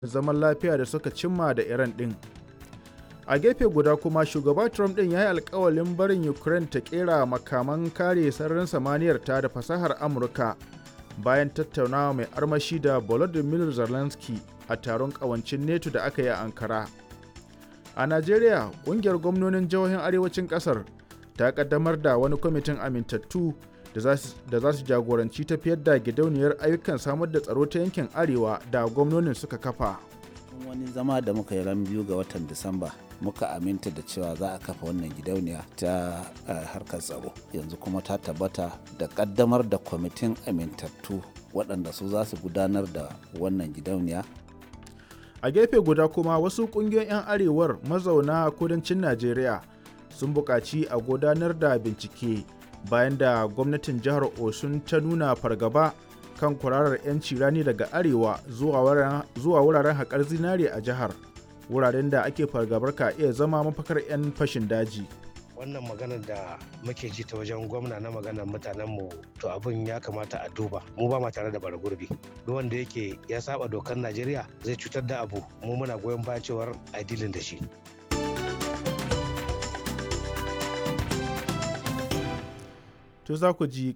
zaman lafiya da suka cimma da Iran ɗin. A gefe guda kuma shugaba Trump ɗin ya yi alkawalin barin Ukraine ta ƙera makaman kare sararin samaniyar ta da fasahar Amurka bayan tattaunawa mai armashi da Volodymyr Zelensky a taron ƙawancin NATO da aka yi a Ankara. A Najeriya, ƙungiyar gwamnonin jihohin arewacin ƙasar ta ƙaddamar da wani kwamitin amintattu da za su jagoranci tafiyar da gidauniyar ayyukan samar da tsaro ta yankin arewa da gwamnonin suka kafa. wani zama da muka yi ran biyu ga watan disamba muka aminta da cewa za a kafa wannan gidauniya ta harkar tsaro yanzu kuma ta tabbata da kaddamar da kwamitin amintattu waɗanda su za su gudanar da wannan gidauniya a gefe guda kuma wasu ƙungiyoyin 'yan arewar mazauna kudancin najeriya sun buƙaci a gudanar da bincike bayan da gwamnatin jihar osun ta nuna fargaba kan kwararar 'yanci rani daga arewa zuwa wuraren haƙar zinare a jihar wuraren da ake fargabar ka iya zama mafakar 'yan fashin daji wannan maganar da muke ji ta wajen gwamna na maganar mutanenmu to abin ya kamata a duba mu ba ma tare da bara gurbi duk wanda yake ya saba dokar najeriya zai cutar da abu mu muna goyon bayan cewar a dilin da shi to za ku ji